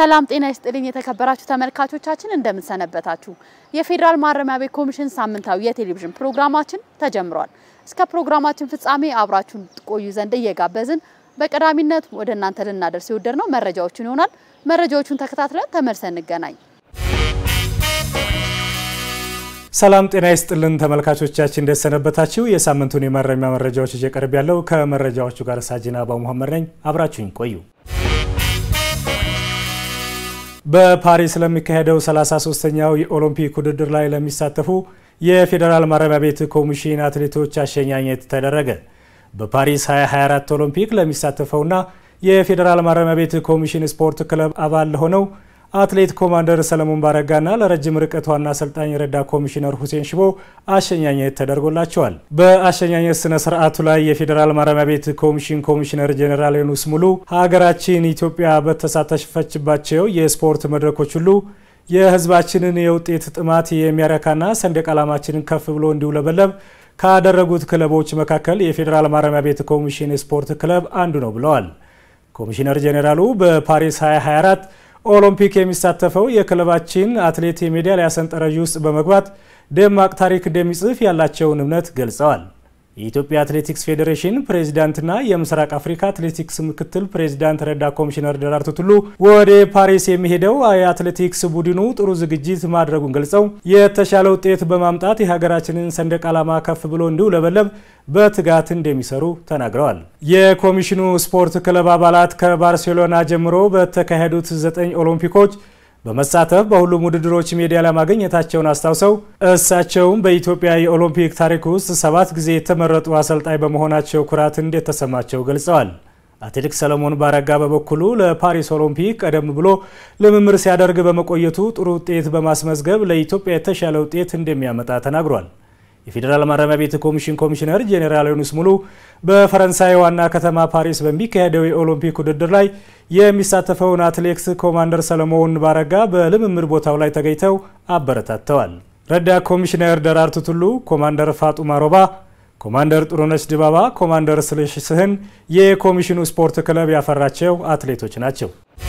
ሰላም ጤና ይስጥልኝ የተከበራችሁ ተመልካቾቻችን እንደምንሰነበታችሁ። የፌዴራል ማረሚያ ቤት ኮሚሽን ሳምንታዊ የቴሌቪዥን ፕሮግራማችን ተጀምሯል። እስከ ፕሮግራማችን ፍጻሜ አብራችሁን ቆዩ ዘንድ እየጋበዝን በቀዳሚነት ወደ እናንተ ልናደርስ የወደድ ነው መረጃዎችን ይሆናል። መረጃዎቹን ተከታትለን ተመልሰን እንገናኝ። ሰላም ጤና ይስጥልን ተመልካቾቻችን እንደሰነበታችሁ። የሳምንቱን የማረሚያ መረጃዎች ይዤ ቀርብ ያለው ከመረጃዎቹ ጋር ሳጅና አባ መሐመድ ነኝ። አብራችሁኝ ቆዩ። በፓሪስ ለሚካሄደው 33ኛው የኦሎምፒክ ውድድር ላይ ለሚሳተፉ የፌዴራል ማረሚያ ቤት ኮሚሽን አትሌቶች አሸኛኘት ተደረገ። በፓሪስ 2024 ኦሎምፒክ ለሚሳተፈውና የፌዴራል ማረሚያ ቤት ኮሚሽን ስፖርት ክለብ አባል ለሆነው አትሌት ኮማንደር ሰለሞን ባረጋና ለረጅም ርቀት ዋና አሰልጣኝ ረዳት ኮሚሽነር ሁሴን ሽቦ አሸኛኘት ተደርጎላቸዋል። በአሸኛኘት ስነ ስርዓቱ ላይ የፌዴራል ማረሚያ ቤት ኮሚሽን ኮሚሽነር ጄኔራል ዮኑስ ሙሉ ሀገራችን ኢትዮጵያ በተሳተፈችባቸው የስፖርት መድረኮች ሁሉ የሕዝባችንን የውጤት ጥማት የሚያረካና ሰንደቅ ዓላማችንን ከፍ ብሎ እንዲውለበለብ ካደረጉት ክለቦች መካከል የፌዴራል ማረሚያ ቤት ኮሚሽን ስፖርት ክለብ አንዱ ነው ብለዋል። ኮሚሽነር ጄኔራሉ በፓሪስ 2024 ኦሎምፒክ የሚሳተፈው የክለባችን አትሌት የሜዳሊያ ሰንጠረዥ ውስጥ በመግባት ደማቅ ታሪክ እንደሚጽፍ ያላቸውን እምነት ገልጸዋል። የኢትዮጵያ አትሌቲክስ ፌዴሬሽን ፕሬዚዳንትና የምስራቅ አፍሪካ አትሌቲክስ ምክትል ፕሬዚዳንት ረዳት ኮሚሽነር ደራርቱ ቱሉ ወደ ፓሪስ የሚሄደው የአትሌቲክስ ቡድኑ ጥሩ ዝግጅት ማድረጉን ገልጸው የተሻለ ውጤት በማምጣት የሀገራችንን ሰንደቅ ዓላማ ከፍ ብሎ እንዲውለበለብ በትጋት እንደሚሰሩ ተናግረዋል። የኮሚሽኑ ስፖርት ክለብ አባላት ከባርሴሎና ጀምሮ በተካሄዱት ዘጠኝ ኦሎምፒኮች በመሳተፍ በሁሉም ውድድሮች ሜዳሊያ ማግኘታቸውን አስታውሰው እሳቸውም በኢትዮጵያ የኦሎምፒክ ታሪክ ውስጥ ሰባት ጊዜ የተመረጡ አሰልጣኝ በመሆናቸው ኩራት እንደተሰማቸው ገልጸዋል። አትሌት ሰለሞን ባረጋ በበኩሉ ለፓሪስ ኦሎምፒክ ቀደም ብሎ ልምምር ሲያደርግ በመቆየቱ ጥሩ ውጤት በማስመዝገብ ለኢትዮጵያ የተሻለ ውጤት እንደሚያመጣ ተናግሯል። የፌዴራል ማረሚያ ቤት ኮሚሽን ኮሚሽነር ጄኔራል ዮኑስ ሙሉ በፈረንሳይ ዋና ከተማ ፓሪስ በሚካሄደው የኦሎምፒክ ውድድር ላይ የሚሳተፈውን አትሌት ኮማንደር ሰለሞን ባረጋ በልምምድ ቦታው ላይ ተገኝተው አበረታተዋል። ረዳት ኮሚሽነር ደራርቱ ቱሉ፣ ኮማንደር ፋጡማ ሮባ፣ ኮማንደር ጥሩነሽ ድባባ፣ ኮማንደር ስለሽ ስህን የኮሚሽኑ ስፖርት ክለብ ያፈራቸው አትሌቶች ናቸው።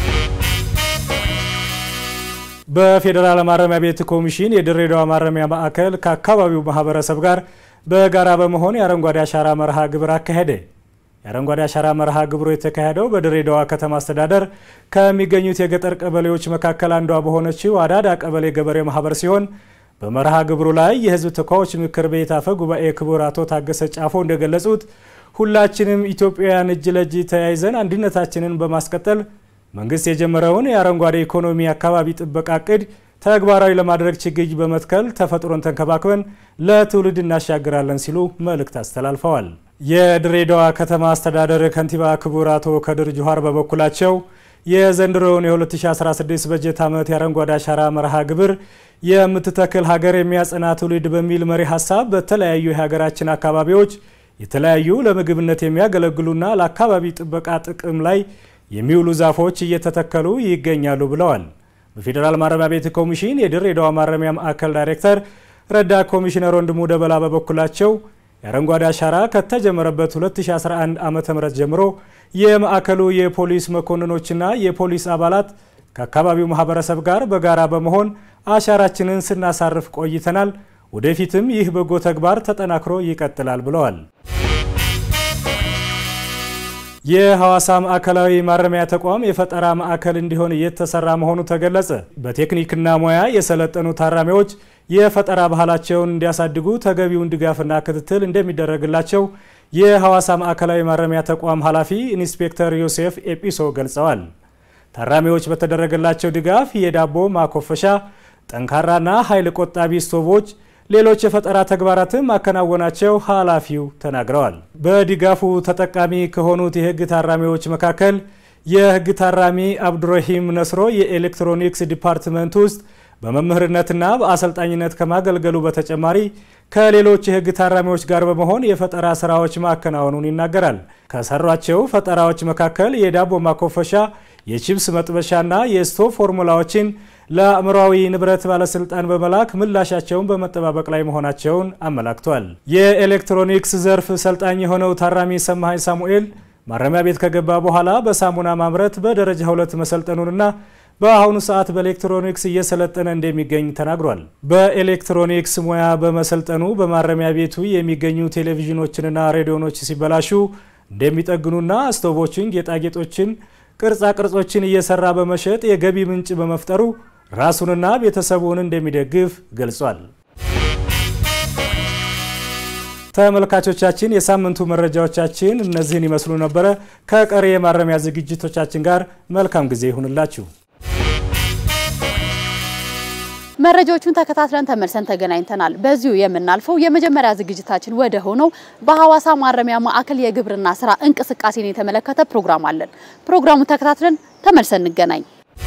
በፌዴራል ማረሚያ ቤት ኮሚሽን የድሬዳዋ ማረሚያ ማዕከል ከአካባቢው ማህበረሰብ ጋር በጋራ በመሆን የአረንጓዴ አሻራ መርሃ ግብር አካሄደ። የአረንጓዴ አሻራ መርሃ ግብሩ የተካሄደው በድሬዳዋ ከተማ አስተዳደር ከሚገኙት የገጠር ቀበሌዎች መካከል አንዷ በሆነችው አዳዳ ቀበሌ ገበሬ ማህበር ሲሆን በመርሃ ግብሩ ላይ የሕዝብ ተወካዮች ምክር ቤት አፈ ጉባኤ ክቡር አቶ ታገሰ ጫፎ እንደገለጹት ሁላችንም ኢትዮጵያውያን እጅ ለእጅ ተያይዘን አንድነታችንን በማስቀጠል መንግስት የጀመረውን የአረንጓዴ ኢኮኖሚ አካባቢ ጥበቃ እቅድ ተግባራዊ ለማድረግ ችግኝ በመትከል ተፈጥሮን ተንከባክበን ለትውልድ እናሻግራለን ሲሉ መልእክት አስተላልፈዋል። የድሬዳዋ ከተማ አስተዳደር ከንቲባ ክቡር አቶ ከድር ጁሃር በበኩላቸው የዘንድሮውን የ2016 በጀት ዓመት የአረንጓዴ አሻራ መርሃ ግብር የምትተክል ሀገር የሚያጸና ትውልድ በሚል መሪ ሀሳብ በተለያዩ የሀገራችን አካባቢዎች የተለያዩ ለምግብነት የሚያገለግሉና ለአካባቢ ጥበቃ ጥቅም ላይ የሚውሉ ዛፎች እየተተከሉ ይገኛሉ ብለዋል። በፌዴራል ማረሚያ ቤት ኮሚሽን የድሬዳዋ ማረሚያ ማዕከል ዳይሬክተር ረዳት ኮሚሽነር ወንድሙ ደበላ በበኩላቸው የአረንጓዴ አሻራ ከተጀመረበት 2011 ዓ ም ጀምሮ የማዕከሉ የፖሊስ መኮንኖችና የፖሊስ አባላት ከአካባቢው ማህበረሰብ ጋር በጋራ በመሆን አሻራችንን ስናሳርፍ ቆይተናል። ወደፊትም ይህ በጎ ተግባር ተጠናክሮ ይቀጥላል ብለዋል። የሐዋሳ ማዕከላዊ ማረሚያ ተቋም የፈጠራ ማዕከል እንዲሆን እየተሰራ መሆኑ ተገለጸ። በቴክኒክና ሙያ የሰለጠኑ ታራሚዎች የፈጠራ ባህላቸውን እንዲያሳድጉ ተገቢውን ድጋፍና ክትትል እንደሚደረግላቸው የሐዋሳ ማዕከላዊ ማረሚያ ተቋም ኃላፊ ኢንስፔክተር ዮሴፍ ኤጲሶ ገልጸዋል። ታራሚዎች በተደረገላቸው ድጋፍ የዳቦ ማኮፈሻ፣ ጠንካራና ኃይል ቆጣቢ ስቶቮች ሌሎች የፈጠራ ተግባራትን ማከናወናቸው ኃላፊው ተናግረዋል። በድጋፉ ተጠቃሚ ከሆኑት የሕግ ታራሚዎች መካከል የሕግ ታራሚ አብዱረሂም ነስሮ የኤሌክትሮኒክስ ዲፓርትመንት ውስጥ በመምህርነትና በአሰልጣኝነት ከማገልገሉ በተጨማሪ ከሌሎች የሕግ ታራሚዎች ጋር በመሆን የፈጠራ ስራዎች ማከናወኑን ይናገራል። ከሰሯቸው ፈጠራዎች መካከል የዳቦ ማኮፈሻ፣ የቺፕስ መጥበሻና የስቶቭ ፎርሙላዎችን ለአእምሯዊ ንብረት ባለስልጣን በመላክ ምላሻቸውን በመጠባበቅ ላይ መሆናቸውን አመላክቷል። የኤሌክትሮኒክስ ዘርፍ ሰልጣኝ የሆነው ታራሚ ሰማሀኝ ሳሙኤል ማረሚያ ቤት ከገባ በኋላ በሳሙና ማምረት በደረጃ ሁለት መሰልጠኑንና በአሁኑ ሰዓት በኤሌክትሮኒክስ እየሰለጠነ እንደሚገኝ ተናግሯል። በኤሌክትሮኒክስ ሙያ በመሰልጠኑ በማረሚያ ቤቱ የሚገኙ ቴሌቪዥኖችንና ሬዲዮኖች ሲበላሹ እንደሚጠግኑና ስቶቮችን፣ ጌጣጌጦችን፣ ቅርጻ ቅርጾችን እየሰራ በመሸጥ የገቢ ምንጭ በመፍጠሩ ራሱንና ቤተሰቡን እንደሚደግፍ ገልጿል። ተመልካቾቻችን የሳምንቱ መረጃዎቻችን እነዚህን ይመስሉ ነበረ። ከቀሪ የማረሚያ ዝግጅቶቻችን ጋር መልካም ጊዜ ይሁንላችሁ። መረጃዎቹን ተከታትለን ተመልሰን ተገናኝተናል። በዚሁ የምናልፈው የመጀመሪያ ዝግጅታችን ወደ ሆነው በሐዋሳ ማረሚያ ማዕከል የግብርና ስራ እንቅስቃሴን የተመለከተ ፕሮግራም አለን። ፕሮግራሙን ተከታትለን ተመልሰን እንገናኝ።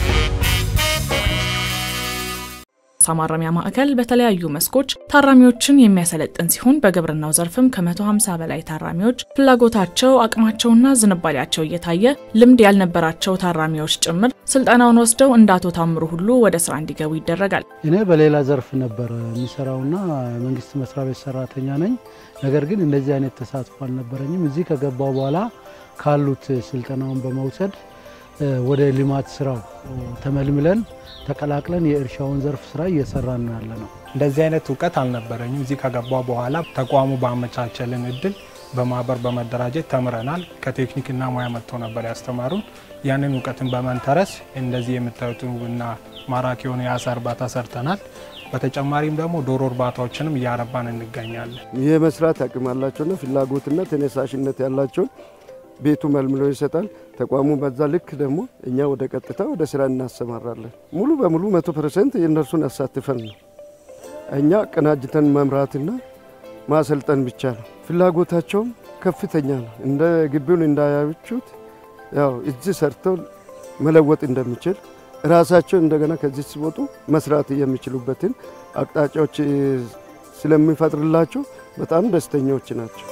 ሐዋሳ ማረሚያ ማዕከል በተለያዩ መስኮች ታራሚዎችን የሚያሰለጥን ሲሆን በግብርናው ዘርፍም ከ150 በላይ ታራሚዎች ፍላጎታቸው፣ አቅማቸውና ዝንባሌያቸው እየታየ ልምድ ያልነበራቸው ታራሚዎች ጭምር ስልጠናውን ወስደው እንደ አቶ ታምሩ ሁሉ ወደ ስራ እንዲገቡ ይደረጋል። እኔ በሌላ ዘርፍ ነበር የሚሰራውና መንግስት መስሪያ ቤት ሰራተኛ ነኝ። ነገር ግን እንደዚህ አይነት ተሳትፎ አልነበረኝም። እዚህ ከገባው በኋላ ካሉት ስልጠናውን በመውሰድ ወደ ልማት ስራው ተመልምለን ተቀላቅለን የእርሻውን ዘርፍ ስራ እየሰራን ነው ያለ ነው። እንደዚህ አይነት እውቀት አልነበረኝም። እዚህ ከገባ በኋላ ተቋሙ ባመቻቸልን እድል በማህበር በመደራጀት ተምረናል። ከቴክኒክና ሙያ መጥተው ነበር ያስተማሩን። ያንን እውቀትን በመንተረስ እንደዚህ የምታዩት ውብና ማራኪ የሆነ የአሳ እርባታ ሰርተናል። በተጨማሪም ደግሞ ዶሮ እርባታዎችንም እያረባን እንገኛለን። የመስራት አቅም ያላቸውና ፍላጎትና ተነሳሽነት ያላቸውን ቤቱ መልምሎ ይሰጣል። ተቋሙ በዛ ልክ ደግሞ እኛ ወደ ቀጥታ ወደ ስራ እናሰማራለን። ሙሉ በሙሉ መቶ ፐርሰንት የእነርሱን አሳትፈን ነው። እኛ ቀናጅተን መምራትና ማሰልጠን ብቻ ነው። ፍላጎታቸውም ከፍተኛ ነው። እንደ ግቢውን እንዳያችሁት ያው እዚህ ሰርተው መለወጥ እንደሚችል ራሳቸው እንደገና ከዚህ ሲወጡ መስራት የሚችሉበትን አቅጣጫዎች ስለሚፈጥርላቸው በጣም ደስተኞች ናቸው።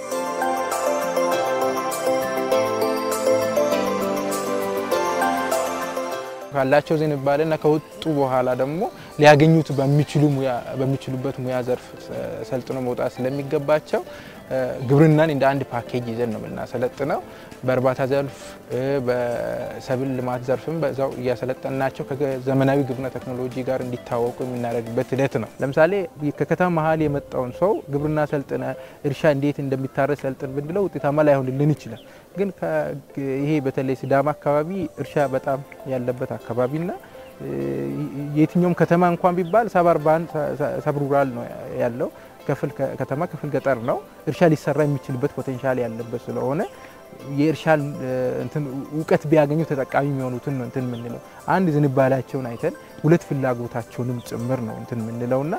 ካላቸው ዝንባሌና ከወጡ በኋላ ደግሞ ሊያገኙት በሚችሉበት ሙያ ዘርፍ ሰልጥኖ መውጣት ስለሚገባቸው ግብርናን እንደ አንድ ፓኬጅ ይዘን ነው የምናሰለጥነው። በእርባታ ዘርፍ፣ በሰብል ልማት ዘርፍም በዛው እያሰለጠናቸው ከዘመናዊ ግብርና ቴክኖሎጂ ጋር እንዲታወቁ የምናደርግበት ሂደት ነው። ለምሳሌ ከከተማ መሀል የመጣውን ሰው ግብርና ሰልጥነ እርሻ እንዴት እንደሚታረስ ሰልጥን ብንለው ውጤታማ ላይሆንልን ይችላል። ግን ይሄ በተለይ ሲዳማ አካባቢ እርሻ በጣም ያለበት አካባቢና የትኛውም ከተማ እንኳን ቢባል ሰብ አርባን ሰብ ሩራል ነው ያለው ክፍል ከተማ ክፍል ገጠር ነው። እርሻ ሊሰራ የሚችልበት ፖቴንሻል ያለበት ስለሆነ የእርሻ እንትን እውቀት ቢያገኙ ተጠቃሚ የሚሆኑትን ነው እንትን የምንለው። አንድ ዝንባሌያቸውን አይተን ሁለት ፍላጎታቸውንም ጭምር ነው እንትን የምንለውና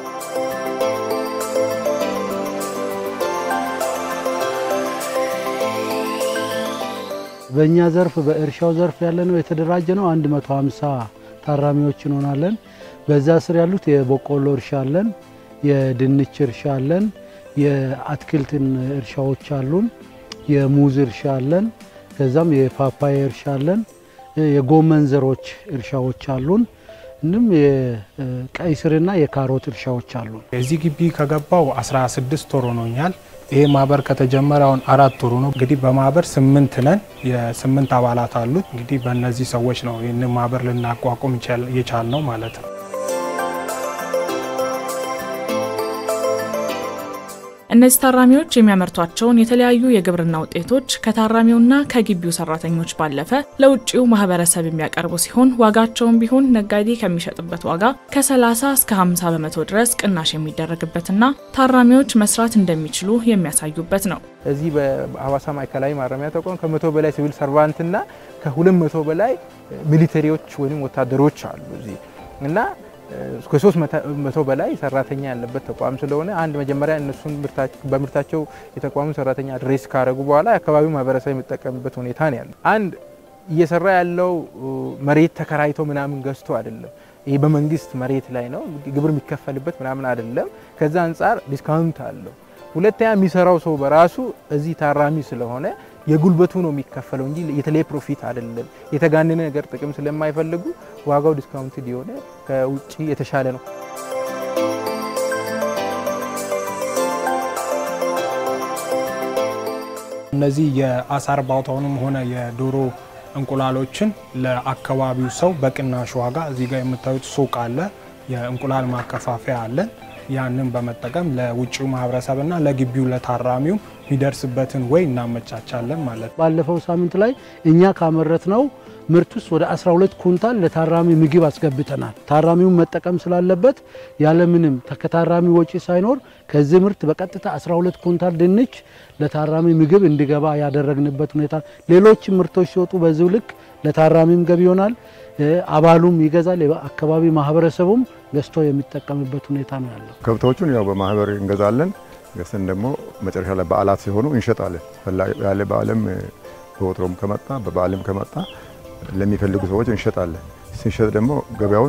በእኛ ዘርፍ በእርሻው ዘርፍ ያለ ነው የተደራጀ ነው 150 ታራሚዎች እንሆናለን። በዛ ስር ያሉት የበቆሎ እርሻ አለን፣ የድንች እርሻ አለን፣ የአትክልትን እርሻዎች አሉን፣ የሙዝ እርሻ አለን፣ ከዛም የፓፓያ እርሻ አለን፣ የጎመን ዘሮች እርሻዎች አሉን። እንዲሁም የቀይ ስርና የካሮት እርሻዎች አሉን። እዚህ ግቢ ከገባው 16 ወር ሆኖኛል። ይሄ ማህበር ከተጀመረ አሁን አራት ወሩ ነው። እንግዲህ በማህበር ስምንት ነን። የስምንት አባላት አሉት። እንግዲህ በእነዚህ ሰዎች ነው ይህንን ማህበር ልናቋቁም የቻል ነው ማለት ነው። እነዚህ ታራሚዎች የሚያመርቷቸውን የተለያዩ የግብርና ውጤቶች ከታራሚውና ከግቢው ሰራተኞች ባለፈ ለውጭው ማህበረሰብ የሚያቀርቡ ሲሆን ዋጋቸውም ቢሆን ነጋዴ ከሚሸጥበት ዋጋ ከ30 እስከ 50 በመቶ ድረስ ቅናሽ የሚደረግበትና ታራሚዎች መስራት እንደሚችሉ የሚያሳዩበት ነው። እዚህ በሐዋሳ ማዕከላዊ ማረሚያ ተቋም ከመቶ በላይ ሲቪል ሰርቫንትና ከሁለት መቶ በላይ ሚሊተሪዎች ወይም ወታደሮች አሉ እዚህ እና ከሶስት መቶ በላይ ሰራተኛ ያለበት ተቋም ስለሆነ አንድ መጀመሪያ እነሱን በምርታቸው የተቋሙ ሰራተኛ አድሬስ ካደረጉ በኋላ የአካባቢው ማህበረሰብ የሚጠቀምበት ሁኔታ ነው ያለው። አንድ እየሰራ ያለው መሬት ተከራይቶ ምናምን ገዝቶ አይደለም። ይህ በመንግስት መሬት ላይ ነው፣ ግብር የሚከፈልበት ምናምን አይደለም። ከዛ አንጻር ዲስካውንት አለው። ሁለተኛ የሚሰራው ሰው በራሱ እዚህ ታራሚ ስለሆነ የጉልበቱ ነው የሚከፈለው እንጂ የተለየ ፕሮፊት አይደለም። የተጋነነ ነገር ጥቅም ስለማይፈልጉ ዋጋው ዲስካውንት የሆነ ከውጭ የተሻለ ነው። እነዚህ የአሳ እርባታውንም ሆነ የዶሮ እንቁላሎችን ለአካባቢው ሰው በቅናሽ ዋጋ እዚህ ጋር የምታዩት ሱቅ አለ፣ የእንቁላል ማከፋፈያ አለን። ያንን በመጠቀም ለውጭው ማህበረሰብና ለግቢው ለታራሚው የሚደርስበትን ወይ እናመቻቻለን ማለት ነው። ባለፈው ሳምንት ላይ እኛ ካመረት ነው ምርት ውስጥ ወደ 12 ኩንታል ለታራሚ ምግብ አስገብተናል። ታራሚውን መጠቀም ስላለበት ያለምንም ከታራሚ ወጪ ሳይኖር ከዚህ ምርት በቀጥታ 12 ኩንታል ድንች ለታራሚ ምግብ እንዲገባ ያደረግንበት ሁኔታ፣ ሌሎች ምርቶች ሲወጡ በዚሁ ልክ ለታራሚም ገቢ ይሆናል፣ አባሉም ይገዛል፣ አካባቢ ማህበረሰቡም ገዝቶ የሚጠቀምበት ሁኔታ ነው ያለው። ከብቶቹን ያው በማህበር እንገዛለን። ገዝተን ደግሞ መጨረሻ ላይ በዓላት ሲሆኑ እንሸጣለን። ያለ በዓልም በወትሮም ከመጣ በበዓልም ከመጣ ለሚፈልጉ ሰዎች እንሸጣለን። ስንሸጥ ደግሞ ገበያውን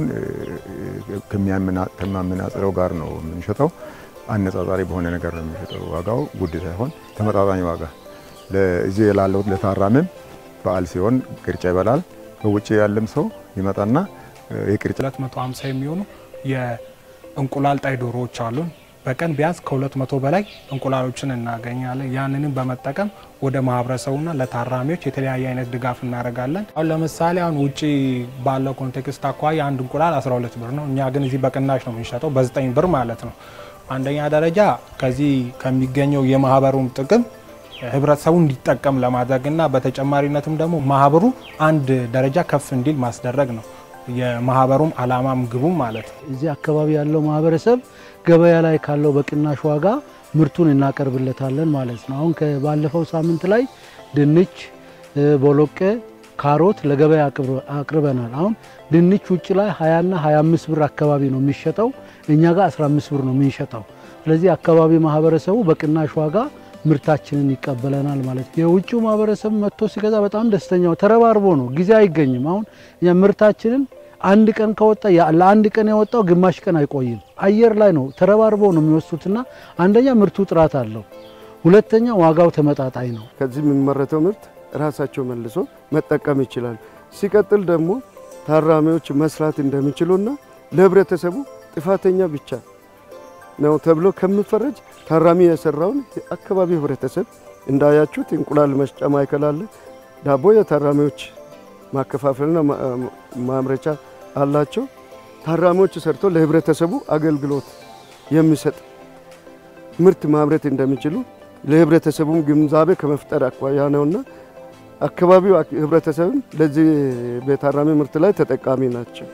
ከሚያመናጽረው ጋር ነው የምንሸጠው። አነጻጻሪ በሆነ ነገር ነው የሚሸጠው። ዋጋው ውድ ሳይሆን ተመጣጣኝ ዋጋ እዚህ ላለው ለታራሚም በዓል ሲሆን ቅርጫ ይበላል። በውጭ ያለም ሰው ይመጣና የቅርጫ 250 የሚሆኑ የእንቁላል ጣይ ዶሮዎች አሉን። በቀን ቢያንስ ከ200 በላይ እንቁላሎችን እናገኛለን። ያንንም በመጠቀም ወደ ማህበረሰቡና ለታራሚዎች የተለያየ አይነት ድጋፍ እናደርጋለን። አሁን ለምሳሌ አሁን ውጭ ባለው ኮንቴክስት አኳያ አንድ እንቁላል 12 ብር ነው። እኛ ግን እዚህ በቅናሽ ነው የምንሸጠው በ9 ብር ማለት ነው። አንደኛ ደረጃ ከዚህ ከሚገኘው የማህበሩም ጥቅም ህብረተሰቡ እንዲጠቀም ለማድረግና በተጨማሪነትም ደግሞ ማህበሩ አንድ ደረጃ ከፍ እንዲል ማስደረግ ነው የማህበሩም አላማም ግቡም ማለት ነው። እዚህ አካባቢ ያለው ማህበረሰብ ገበያ ላይ ካለው በቅናሽ ዋጋ ምርቱን እናቀርብለታለን ማለት ነው። አሁን ባለፈው ሳምንት ላይ ድንች፣ ቦሎቄ፣ ካሮት ለገበያ አቅርበናል። አሁን ድንች ውጭ ላይ 20ና 25 ብር አካባቢ ነው የሚሸጠው፣ እኛ ጋር 15 ብር ነው የምንሸጠው። ስለዚህ አካባቢ ማህበረሰቡ በቅናሽ ዋጋ ምርታችንን ይቀበለናል ማለት ነው። የውጭው ማህበረሰብ መጥቶ ሲገዛ በጣም ደስተኛው ተረባርቦ ነው፣ ጊዜ አይገኝም። አሁን ምርታችንን አንድ ቀን ከወጣ ለአንድ ቀን የወጣው ግማሽ ቀን አይቆይም። አየር ላይ ነው ተረባርቦ ነው የሚወስዱትና አንደኛ ምርቱ ጥራት አለው፣ ሁለተኛ ዋጋው ተመጣጣኝ ነው። ከዚህ የሚመረተው ምርት ራሳቸው መልሶ መጠቀም ይችላል። ሲቀጥል ደግሞ ታራሚዎች መስራት እንደሚችሉና ለህብረተሰቡ ጥፋተኛ ብቻ ነው ተብሎ ከሚፈረጅ ታራሚ የሰራውን አካባቢ ህብረተሰብ እንዳያችሁት እንቁላል መስጫ ማዕከል አለ። ዳቦ የታራሚዎች ማከፋፈልና ማምረቻ አላቸው። ታራሚዎች ሰርቶ ለህብረተሰቡ አገልግሎት የሚሰጥ ምርት ማምረት እንደሚችሉ ለህብረተሰቡም ግንዛቤ ከመፍጠር አኳያ ነውና አካባቢው ህብረተሰብም ለዚህ በታራሚ ምርት ላይ ተጠቃሚ ናቸው።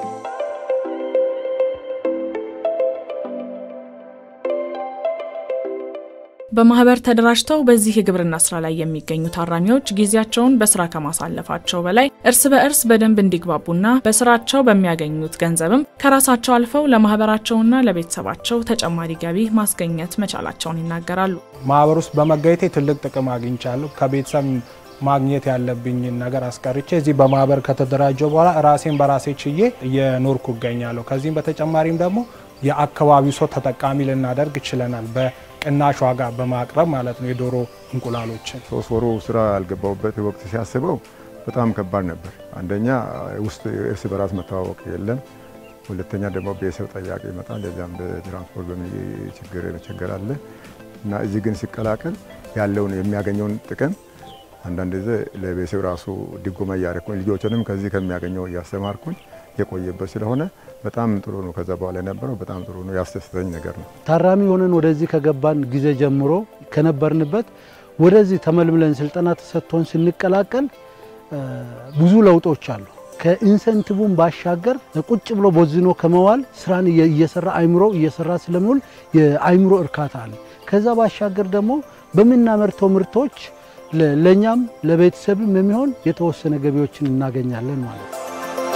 በማህበር ተደራጅተው በዚህ የግብርና ስራ ላይ የሚገኙ ታራሚዎች ጊዜያቸውን በስራ ከማሳለፋቸው በላይ እርስ በእርስ በደንብ እንዲግባቡና በስራቸው በሚያገኙት ገንዘብም ከራሳቸው አልፈው ለማህበራቸውና ለቤተሰባቸው ተጨማሪ ገቢ ማስገኘት መቻላቸውን ይናገራሉ። ማህበር ውስጥ በመገኘቴ ትልቅ ጥቅም አግኝቻለሁ። ከቤተሰብ ማግኘት ያለብኝን ነገር አስቀርቼ እዚህ በማህበር ከተደራጀው በኋላ ራሴን በራሴ ችዬ እየኖርኩ እገኛለሁ። ከዚህም በተጨማሪም ደግሞ የአካባቢው ሰው ተጠቃሚ ልናደርግ ችለናል። በቅናሽ ዋጋ በማቅረብ ማለት ነው የዶሮ እንቁላሎችን። ሶስት ወሩ ስራ ያልገባሁበት ወቅት ሲያስበው በጣም ከባድ ነበር። አንደኛ ውስጥ እርስ በራስ መተዋወቅ የለም። ሁለተኛ ደግሞ ቤተሰብ ጠያቂ ይመጣል። ለዚያም በትራንስፖርት በሚ ችግር መቸገር አለ እና እዚህ ግን ሲቀላቀል ያለውን የሚያገኘውን ጥቅም አንዳንድ ጊዜ ለቤተሰብ ራሱ ድጎማ እያደረኩኝ ልጆችንም ከዚህ ከሚያገኘው እያስተማርኩኝ የቆየበት ስለሆነ በጣም ጥሩ ነው። ከዛ በኋላ የነበረው በጣም ጥሩ ነው፣ ያስደስተኝ ነገር ነው። ታራሚ ሆነን ወደዚህ ከገባን ጊዜ ጀምሮ ከነበርንበት ወደዚህ ተመልምለን ስልጠና ተሰጥቶን ስንቀላቀል ብዙ ለውጦች አሉ። ከኢንሰንቲቭን ባሻገር ቁጭ ብሎ ቦዝኖ ከመዋል ስራን እየሰራ አይምሮ እየሰራ ስለሚውል የአይምሮ እርካታ አለ። ከዛ ባሻገር ደግሞ በምናመርተው ምርቶች ለእኛም ለቤተሰብም የሚሆን የተወሰነ ገቢዎችን እናገኛለን ማለት ነው።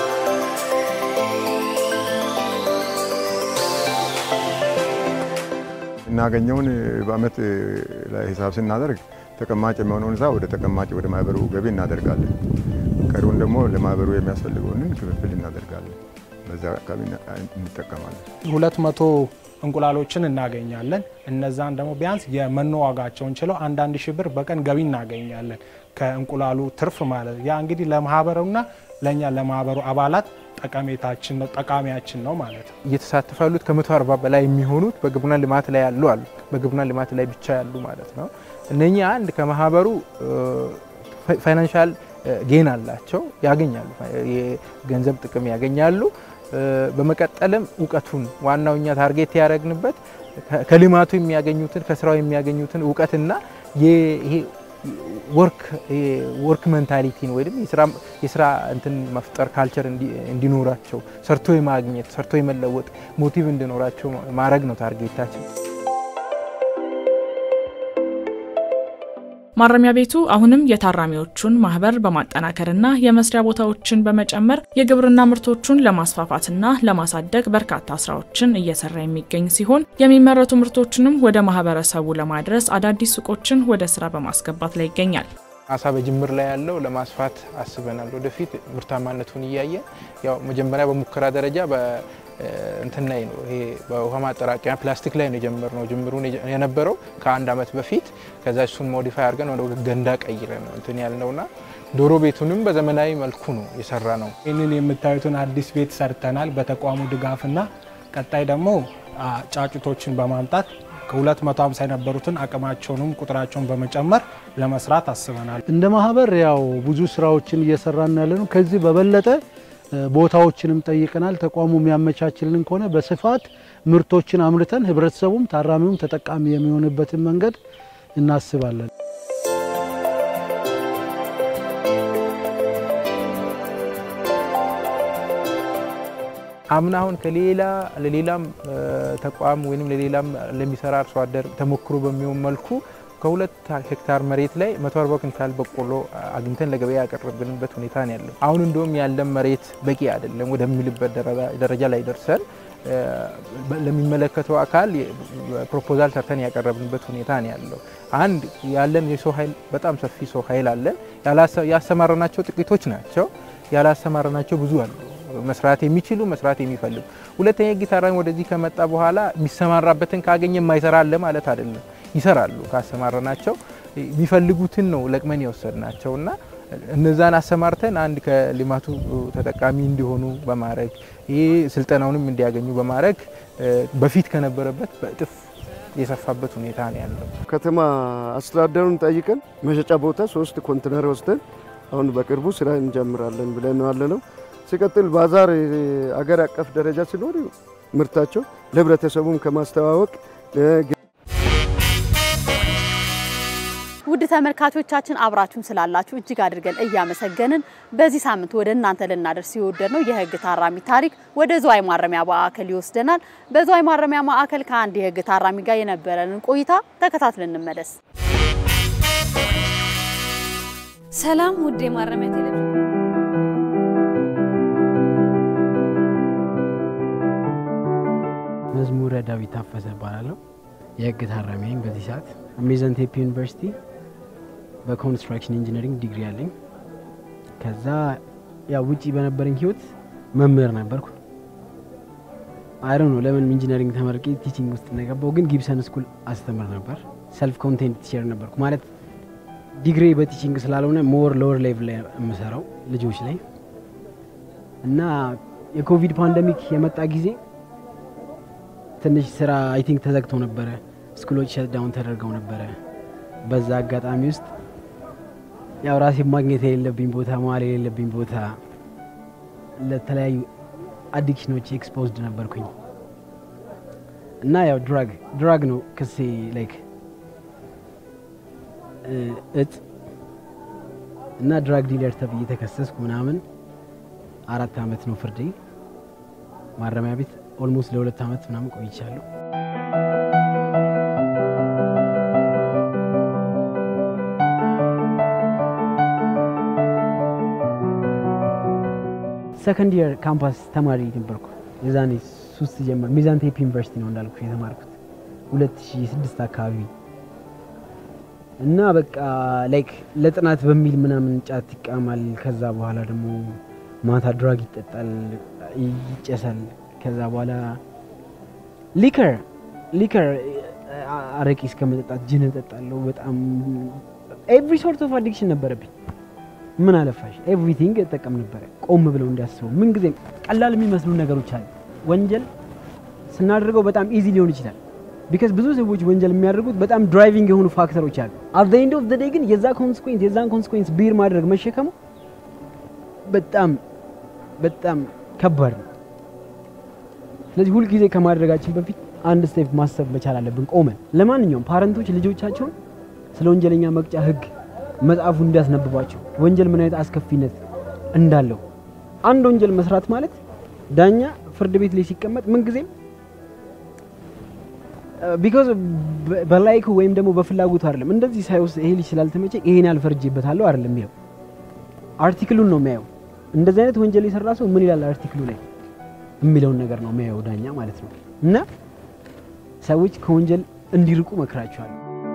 እናገኘውን በአመት ላይ ሂሳብ ስናደርግ ተቀማጭ የሚሆነውን ሳ ወደ ተቀማጭ ወደ ማህበሩ ገቢ እናደርጋለን። ቀሪውን ደግሞ ለማህበሩ የሚያስፈልገውን ክፍፍል እናደርጋለን። በዛ አካባቢ እንጠቀማለን። ሁለት መቶ እንቁላሎችን እናገኛለን። እነዛን ደግሞ ቢያንስ የመኖ ዋጋቸውን ችለው አንዳንድ ሺህ ብር በቀን ገቢ እናገኛለን ከእንቁላሉ ትርፍ ማለት ያ እንግዲህ ለማህበሩና ለእኛ ለማህበሩ አባላት ጠቀሜታችን ነው ጠቃሚያችን ነው ማለት ነው። እየተሳተፉ ያሉት ከመቶ አርባ በላይ የሚሆኑት በግብርና ልማት ላይ ያሉ አሉ። በግብርና ልማት ላይ ብቻ ያሉ ማለት ነው። እነኚህ አንድ ከማህበሩ ፋይናንሻል ጌን አላቸው፣ ያገኛሉ፣ የገንዘብ ጥቅም ያገኛሉ። በመቀጠልም እውቀቱን ዋናው እኛ ታርጌት ያደረግንበት ከልማቱ የሚያገኙትን ከስራው የሚያገኙትን እውቀትና ይሄ ወርክ ሜንታሊቲን ወይም የስራ እንትን መፍጠር ካልቸር እንዲኖራቸው ሰርቶ የማግኘት ሰርቶ የመለወጥ ሞቲቭ እንዲኖራቸው ማድረግ ነው ታርጌታችን። ማረሚያ ቤቱ አሁንም የታራሚዎቹን ማህበር በማጠናከርና የመስሪያ ቦታዎችን በመጨመር የግብርና ምርቶቹን ለማስፋፋትና ለማሳደግ በርካታ ስራዎችን እየሰራ የሚገኝ ሲሆን የሚመረቱ ምርቶችንም ወደ ማህበረሰቡ ለማድረስ አዳዲስ ሱቆችን ወደ ስራ በማስገባት ላይ ይገኛል። አሳ በጅምር ላይ ያለው ለማስፋት አስበናል። ወደፊት ምርታማነቱን እያየን ያው መጀመሪያ በሙከራ ደረጃ እንትን ላይ ነው ይሄ በውሃ ማጠራቀሚያ ፕላስቲክ ላይ ነው የጀመርነው። ጅምሩን የነበረው ከአንድ አመት በፊት ከዛ እሱን ሞዲፋይ አድርገን ወደ ገንዳ ቀይረ ነው እንትን ያልነውና ዶሮ ቤቱንም በዘመናዊ መልኩ ነው የሰራ ነው። ይህንን የምታዩትን አዲስ ቤት ሰርተናል በተቋሙ ድጋፍና ቀጣይ ደግሞ ጫጩቶችን በማምጣት ከ250 የነበሩትን አቅማቸውንም ቁጥራቸውን በመጨመር ለመስራት አስበናል። እንደ ማህበር ያው ብዙ ስራዎችን እየሰራን ያለ ነው። ከዚህ በበለጠ ቦታዎችንም ጠይቀናል። ተቋሙ የሚያመቻችልን ከሆነ በስፋት ምርቶችን አምርተን ህብረተሰቡም ታራሚውም ተጠቃሚ የሚሆንበትን መንገድ እናስባለን። አምና አሁን ከሌላ ለሌላም ተቋም ወይም ለሌላም ለሚሰራ አርሶ አደር ተሞክሮ በሚሆን መልኩ ከሁለት ሄክታር መሬት ላይ 140 ኩንታል በቆሎ አግኝተን ለገበያ ያቀረብንበት ሁኔታ ነው ያለው። አሁን እንደውም ያለን መሬት በቂ አይደለም ወደሚልበት ደረጃ ላይ ደርሰን ለሚመለከተው አካል ፕሮፖዛል ሰርተን ያቀረብንበት ሁኔታ ነው ያለው። አንድ ያለን የሰው ኃይል በጣም ሰፊ ሰው ኃይል አለን። ያሰማራናቸው ጥቂቶች ናቸው። ያላሰማራናቸው ብዙ አሉ፣ መስራት የሚችሉ መስራት የሚፈልጉ። ሁለተኛ ህግ ታራሚ ወደዚህ ከመጣ በኋላ የሚሰማራበትን ካገኘ የማይሰራ አለ ማለት አይደለም። ይሰራሉ። ካሰማራናቸው የሚፈልጉትን ነው ለቅመን የወሰድናቸው እና እነዛን አሰማርተን አንድ ከልማቱ ተጠቃሚ እንዲሆኑ በማድረግ ይህ ስልጠናውንም እንዲያገኙ በማድረግ በፊት ከነበረበት በእጥፍ የሰፋበት ሁኔታ ነው ያለው። ከተማ አስተዳደሩን ጠይቀን መሸጫ ቦታ ሶስት ኮንቴነር ወስደን አሁን በቅርቡ ስራ እንጀምራለን ብለን ነው ያለ ነው። ሲቀጥል ባዛር አገር አቀፍ ደረጃ ሲኖር ምርታቸው ለህብረተሰቡም ከማስተዋወቅ ውድ ተመልካቾቻችን አብራችሁን ስላላችሁ እጅግ አድርገን እያመሰገንን በዚህ ሳምንት ወደ እናንተ ልናደርስ የወደድ ነው የህግ ታራሚ ታሪክ ወደ ዝዋይ ማረሚያ ማዕከል ይወስደናል። በዝዋይ ማረሚያ ማዕከል ከአንድ የህግ ታራሚ ጋር የነበረንን ቆይታ ተከታትለን እንመለስ። ሰላም ውድ የማረሚያ ቴሌቪዥን መዝሙረ ዳዊት ታፈሰ እባላለሁ። የህግ ታራሚ ነኝ። በዚህ ሰዓት አሜዘን ቴፒ ዩኒቨርሲቲ በኮንስትራክሽን ኢንጂነሪንግ ዲግሪ አለኝ። ከዛ ያው ውጪ በነበረኝ ህይወት መምህር ነበርኩ። አይሮ ነው ለምን ኢንጂነሪንግ ተመርቄ ቲቺንግ ውስጥ እንደገባው፣ ግን ጊብሰን ስኩል አስተምር ነበር። ሰልፍ ኮንቴንት ቲቸር ነበርኩ። ማለት ዲግሪ በቲቺንግ ስላልሆነ ሞር ሎወር ሌቭል ላይ የምሰራው ልጆች ላይ እና የኮቪድ ፓንደሚክ የመጣ ጊዜ ትንሽ ስራ አይ ቲንክ ተዘግቶ ነበረ። ስኩሎች ሸትዳውን ተደርገው ነበረ። በዛ አጋጣሚ ውስጥ ያው ራሴ ማግኘት የሌለብኝ ቦታ መዋል የሌለብኝ ቦታ ለተለያዩ አዲክሽኖች ኤክስፖዝድ ነበርኩኝ እና ያው ድራግ ድራግ ነው ክሴ ላይክ እጽ እና ድራግ ዲለር ተብዬ ተከሰስኩ ምናምን። አራት አመት ነው ፍርዴ። ማረሚያ ቤት ኦልሞስት ለሁለት አመት ምናምን ቆይቻለሁ። ሰከንድ የር ካምፓስ ተማሪ ነበርኩ። የዛኔ ሱስ ጀመር። ሚዛን ቴፒ ዩኒቨርሲቲ ነው እንዳልኩ የተማርኩት 2006 አካባቢ እና በቃ ላይክ ለጥናት በሚል ምናምን ጫት ይቃማል። ከዛ በኋላ ደግሞ ማታ ድራግ ይጠጣል፣ ይጨሳል። ከዛ በኋላ ሊከር ሊከር አረቂ እስከ መጠጣት ጅን እጠጣለሁ። በጣም ኤቭሪ ሶርት ኦፍ አዲክሽን ነበረብኝ። ምን አለፋሽ ኤቭሪቲንግ እጠቀም ነበረ። ቆም ብለው እንዲያስቡ ምን ጊዜም ቀላል የሚመስሉ ነገሮች አሉ። ወንጀል ስናደርገው በጣም ኢዚ ሊሆን ይችላል። ቢካዝ ብዙ ሰዎች ወንጀል የሚያደርጉት በጣም ድራይቪንግ የሆኑ ፋክተሮች አሉ። አት ዘ ኤንድ ኦፍ ዘ ዴይ ግን የዛ ኮንስኩዌንስ የዛን ኮንስኩዌንስ ቢር ማድረግ መሸከሙ በጣም በጣም ከባድ ነው። ስለዚህ ሁልጊዜ ከማድረጋችን በፊት አንድ ስቴፕ ማሰብ መቻል አለብን ቆመን። ለማንኛውም ፓረንቶች ልጆቻቸውን ስለ ወንጀለኛ መቅጫ ሕግ መጽሐፉ እንዲያስነብባቸው ወንጀል ምን አይነት አስከፊነት እንዳለው አንድ ወንጀል መስራት ማለት ዳኛ ፍርድ ቤት ላይ ሲቀመጥ ምንጊዜም ቢኮዝ በላይኩ ወይም ደግሞ በፍላጎቱ አይደለም። እንደዚህ ሳይወስ ይሄ ልጅ ስላልተመቸ ይሄን ያልፈርጅበታለሁ አይደለም የሚለው አርቲክሉን ነው የሚያየው። እንደዚህ አይነት ወንጀል የሰራ ሰው ምን ይላል አርቲክሉ ላይ የሚለውን ነገር ነው የሚያየው ዳኛ ማለት ነው። እና ሰዎች ከወንጀል እንዲርቁ መክራቸዋል።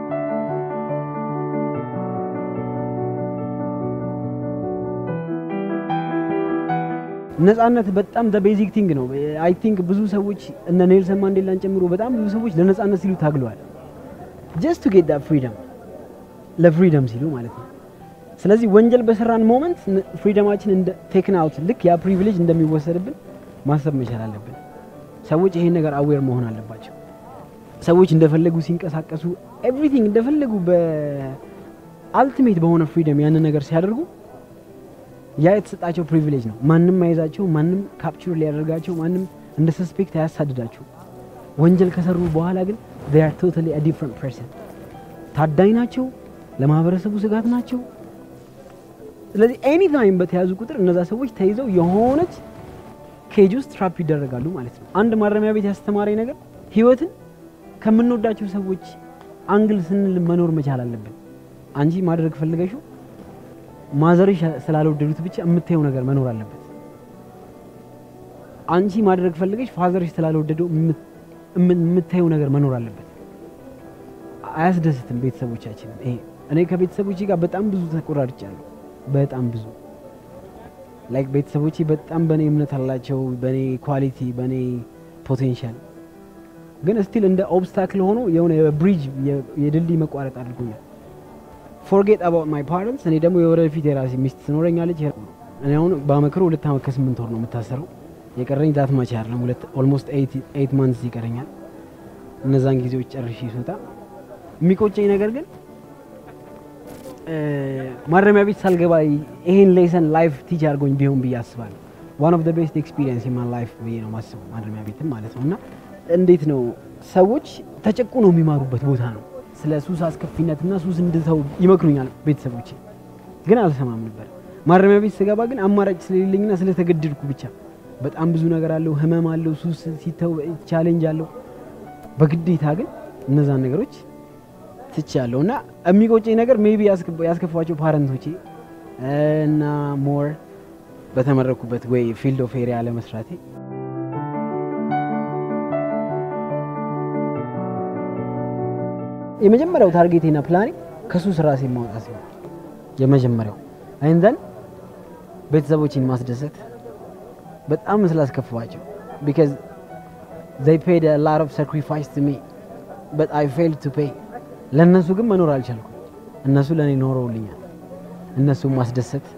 ነጻነት በጣም ዘ ቤዚክ ቲንግ ነው። አይ ቲንክ ብዙ ሰዎች እነ ኔልሰን ማንዴላን ጨምሮ በጣም ብዙ ሰዎች ለነጻነት ሲሉ ታግለዋል። ጀስት ቱ ጌት ዳት ፍሪደም ለፍሪደም ሲሉ ማለት ነው። ስለዚህ ወንጀል በሰራን ሞመንት ፍሪደማችን እንደ ቴክን አውት ልክ ያ ፕሪቪሌጅ እንደሚወሰድብን ማሰብ መቻል አለብን። ሰዎች ይሄን ነገር አዌር መሆን አለባቸው። ሰዎች እንደፈለጉ ሲንቀሳቀሱ ኤቭሪቲንግ እንደፈለጉ በአልቲሜት በሆነ ፍሪደም ያንን ነገር ሲያደርጉ ያ የተሰጣቸው ፕሪቪሌጅ ነው። ማንም አይዛቸው፣ ማንም ካፕቹር ሊያደርጋቸው፣ ማንም እንደ ሰስፔክት አያሳድዳቸው። ወንጀል ከሰሩ በኋላ ግን they are totally a different person ታዳኝ ናቸው፣ ለማህበረሰቡ ስጋት ናቸው። ስለዚህ ኤኒ ታይም በተያዙ ቁጥር እነዛ ሰዎች ተይዘው የሆነች ኬጅ ውስጥ ትራፕ ይደረጋሉ ማለት ነው። አንድ ማረሚያ ቤት ያስተማረኝ ነገር ህይወትን ከምንወዳቸው ሰዎች አንግል ስንል መኖር መቻል አለብን። አንቺ ማድረግ ፈልገሽው ማዘርሽ ስላልወደዱት ብቻ የምታየው ነገር መኖር አለበት። አንቺ ማድረግ ፈልገሽ ፋዘርሽ ስላልወደደው የምታየው ነገር መኖር አለበት። አያስደስትም ቤተሰቦቻችን። ይሄ እኔ ከቤተሰቦቼ ጋር በጣም ብዙ ተቆራርጫለሁ። በጣም ብዙ ላይክ ቤተሰቦቼ በጣም በእኔ እምነት አላቸው፣ በእኔ ኳሊቲ፣ በእኔ ፖቴንሻል። ግን ስቲል እንደ ኦብስታክል ሆኖ የሆነ የብሪጅ የድልድይ መቋረጥ አድርጎኛል። ፎርጌት አባውት ማይ ፓረንትስ። እኔ ደግሞ የወደፊት የራሴ ሚስት ትኖረኛለች። እኔ አሁን በአመክሮ ሁለት አመት ከስምንት ወር ነው የምታሰረው። የቀረኝ ዛት ማች አይደለም ሁለት ኦልሞስት ኤይት ማንትስ ይቀረኛል። እነዛን ጊዜዎች ጨርሼ ስወጣ የሚቆጨኝ ነገር ግን ማረሚያ ቤት ሳልገባ ይሄን ሌሰን ላይፍ ቲች አድርጎኝ ቢሆን ብዬ አስባለሁ። ዋን ኦፍ ዘ ቤስት ኤክስፒሪየንስ ኢን ላይፍ ብዬ ነው ማስበው ማረሚያ ቤትም ማለት ነው። እና እንዴት ነው ሰዎች ተጨቁ ነው የሚማሩበት ቦታ ነው። ስለ ሱስ አስከፊነትና ሱስ እንድተው ይመክሩኛል ቤተሰቦቼ፣ ግን አልሰማም ነበር። ማረሚያ ቤት ስገባ ግን አማራጭ ስለሌለኝና ስለተገደድኩ ብቻ በጣም ብዙ ነገር አለው፣ ህመም አለው፣ ሱስ ሲተው ቻሌንጅ አለው። በግዴታ ግን እነዛን ነገሮች ትቻለሁ እና የሚቆጨኝ ነገር ሜቢ ያስከፋቸው ፓረንቶቼ እና ሞር በተመረኩበት ወይ ፊልድ ኦፍ ኤሪያ ለመስራቴ የመጀመሪያው ታርጌቴና ፕላኔ ከሱስ ራሴን ማውጣት ነው። የመጀመሪያው አይንዘን ቤተሰቦችን ማስደሰት በጣም ስላስከፋቸው ቢካዝ they paid a lot of sacrifice to me but I failed to pay ለእነሱ ግን መኖር አልቻልኩም። እነሱ ለእኔ ኖረውልኛል። እነሱን ማስደሰት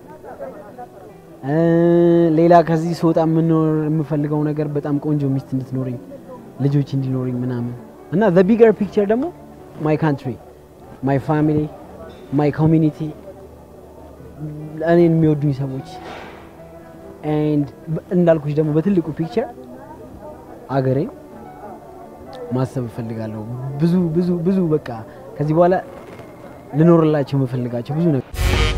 ሌላ ከዚህ ስወጣ የምኖር የምፈልገው ነገር በጣም ቆንጆ ሚስት እንድትኖረኝ ልጆች እንዲኖረኝ ምናምን እና the bigger picture ደግሞ my country my family my community እኔን የሚወዱኝ ሰዎች ኤንድ እንዳልኩሽ ደግሞ በትልቁ ፒክቸር አገሬን ማሰብ እፈልጋለሁ። ብዙ ብዙ ብዙ በቃ ከዚህ በኋላ ልኖርላቸው የምፈልጋቸው ብዙ ነገር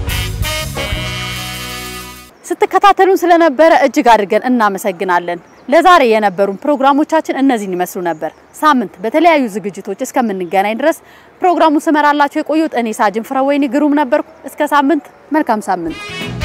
ስትከታተሉን ስለነበረ እጅግ አድርገን እናመሰግናለን። ለዛሬ የነበሩን ፕሮግራሞቻችን እነዚህን ይመስሉ ነበር። ሳምንት በተለያዩ ዝግጅቶች እስከምንገናኝ ድረስ ፕሮግራሙን ስመራላችሁ የቆዩት እኔ ሳጅን ፍረወይኒ ግሩም ነበርኩ። እስከ ሳምንት፣ መልካም ሳምንት።